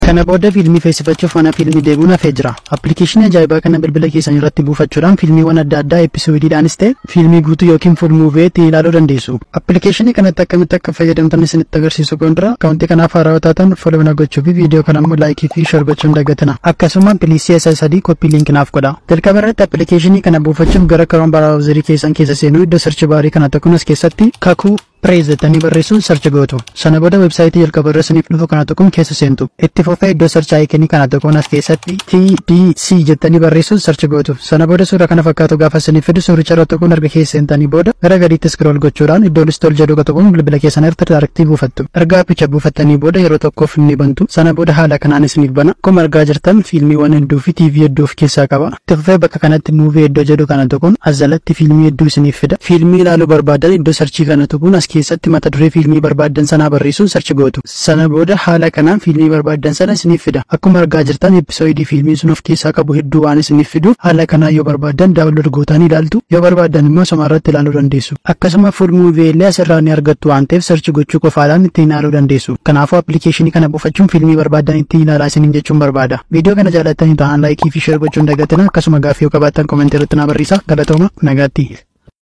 Kana booda fiilmii feesifachuuf mana fiilmii deemuun hafee jira. Appilikeeshinii ajaa'ibaa kana bilbila keessan irratti buufachuudhaan fiilmiiwwan adda addaa episoodiidhaanis ta'e fiilmii guutuu yookiin fuul muuvii itti ilaaluu dandeessu. Appilikeeshinii kanatti akkamitti akka fayyadamtan isinitti agarsiisu gondira akaawuntii kanaaf haarawaa taatan follow na gochuu fi viidiyoo kana immoo laayikii fi share gochuun dagatina. Akkasuma pilisii isa sadii koppii liinkii naaf godha. Jalqaba irratti appilikeeshinii kana buufachuuf gara karoon baraawuzarii keessan keessa seenuu iddoo sarchi baarii kana tokko as keessatti kakuu Preez jettanii barreessuun sarchi gootu. Sana booda websaayitii jalqaba irra isiniif dhufu kana tokkoon keessa seentu. Itti fufee iddoo sarchi aayikonii kana tokkoon as keessatti TDC jettanii barreessuun sarchi gootu. Sana booda suura kana fakkaatu gaafa isiniif fidu suuricha irra tokkoon erga keessa seentanii booda gara gadiitti scroll gochuudhaan iddoo listol jedhu tokkoon bilbila keessan irratti daarektii buufattu. Erga appicha buufattanii booda yeroo tokkoof ni bantu. Sana booda haala kanaan isiniif bana. Akkuma argaa jirtan fiilmiiwwan hedduu fi TV hedduu of keessaa qaba. Itti fufee bakka kanatti muuvii iddoo jedhu kana tokkoon as jalatti fiilmii hedduu isiniif fida. Fiilmii ilaaluu barbaadan iddoo sarchii kana tokkoon as keessatti mata duree fiilmii barbaaddan sanaa barreessuun sarchi gootu. Sana booda haala kanaan fiilmii barbaaddan sana isiniif fida. Akkuma argaa jirtan episoodii fiilmii sun of keessaa qabu hedduu waan isiniif fiduuf haala kanaan yoo barbaaddan daawunlood gootanii ilaaltu yoo barbaaddan immoo soma irratti ilaaluu dandeessu. Akkasuma fuul muuvii illee asirraa ni argattu waan ta'eef sarchi gochuu qofaadhaan ittiin ilaaluu dandeessu. Kanaafuu appilikeeshinii kana buufachuun fiilmii barbaaddan ittiin ilaalaa isiniin jechuun barbaada. Viidiyoo kana jaallattanii ta'an laayikii fi sheer gochuun dagatina akkasuma gaaffii yoo qabaattan koomentii irratti na barreessaa galatooma nagaatti.